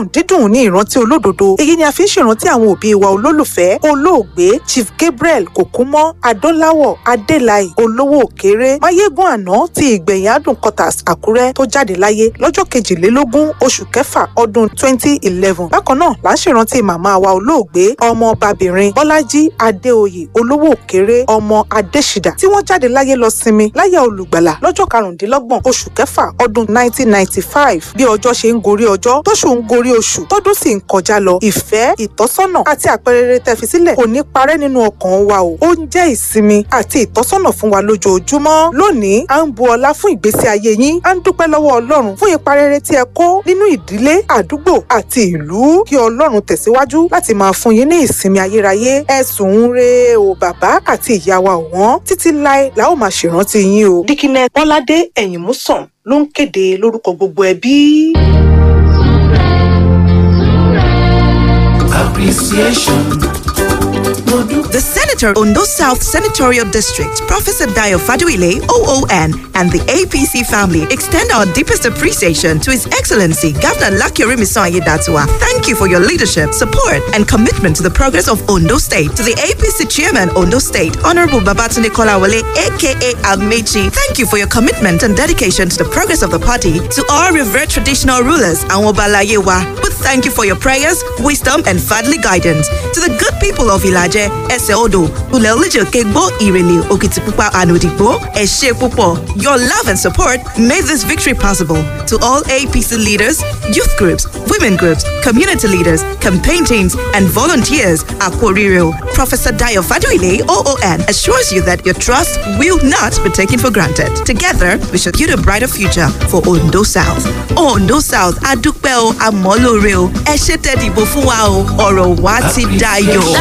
dídùn dídùn ní ìrántí olódodo èyí ni a fi ń ṣèrántí àwọn òbí wa olólùfẹ́ olóògbé chief gabriel kòkúmọ́ adọ́láwọ̀ adélayì olówó òkèrè máyégún àná ti ìgbẹ̀yìn adùn quarters àkúrẹ́ tó jáde láyé lọ́jọ́ kejìlélógún oṣù kẹfà ọdún twenty eleven bákan náà là ń ṣèrántí màmá wa olóògbé ọmọbabìnrin bọ́lájí adéoyè olówó òkèrè ọmọ adésìdà tí wọ́n jáde láyé lọ sinmi láyà olùgbàlà lọ́jọ́ karùndínlọ́gbọ̀n oṣù kẹfà ọdún nineteen ninety five bí ọjọ́ ṣe ń gorí ọjọ́ tóṣù ń gorí oṣù tọ́dún sì ń kọjá lọ ìfẹ́ ìtọ́sọ́nà àti àpẹrẹrẹ tẹ́fi sílẹ̀ kò ní parẹ́ nínú ọkàn wa o ó ń jẹ́ ìsinmi àti ìtọ́sọ́nà fún wa lójoojúmọ́ lónìí à ń bu ọlá fún ìgbésí ayé yín à ń dúpẹ́ lọ́wọ́ ọlọ́run fún ipa rere tí ẹ kó nínú ìdílé àdúgbò àti ìlú kí ọlọ́run tẹ̀síwájú láti máa fún yín ní ìsinmi ayérayé ẹ sùn ń re o bàbá àti ìyá wa ọ̀wọ́n títí láé la ó máa ṣèrántí yín o. dikine bọ́ládé ẹ̀yìn músàn ló ń kéde lórúkọ gbogbo ẹbí. appreciation. The Senator Ondo South Senatorial District, Professor Dio Faduile, OON, and the APC family extend our deepest appreciation to His Excellency Governor Lakiri Misoye Datua. Thank you for your leadership, support, and commitment to the progress of Ondo State. To the APC Chairman, Ondo State, Honorable Babatunde Kolawole, aka Amechi, thank you for your commitment and dedication to the progress of the party. To our revered traditional rulers, Anwobalayewa, we thank you for your prayers, wisdom, and fatherly guidance. To the good people of Ilaje, Ese Odo, Ulelejo Kegbo Irele Okitipupa Anodigbo, Eshe Pupo. Your love and support made this victory possible. To all APC leaders, youth groups, women groups, community leaders, campaign teams, and volunteers, Aquaririo, Professor Dio Faduile, OON, assures you that your trust will not be taken for granted. Together, we should build a brighter future for Ondo South. Ondo South, Adukbel, Amoloreo, Eshe Tedibo Fuwao, Oro Wati Dayo.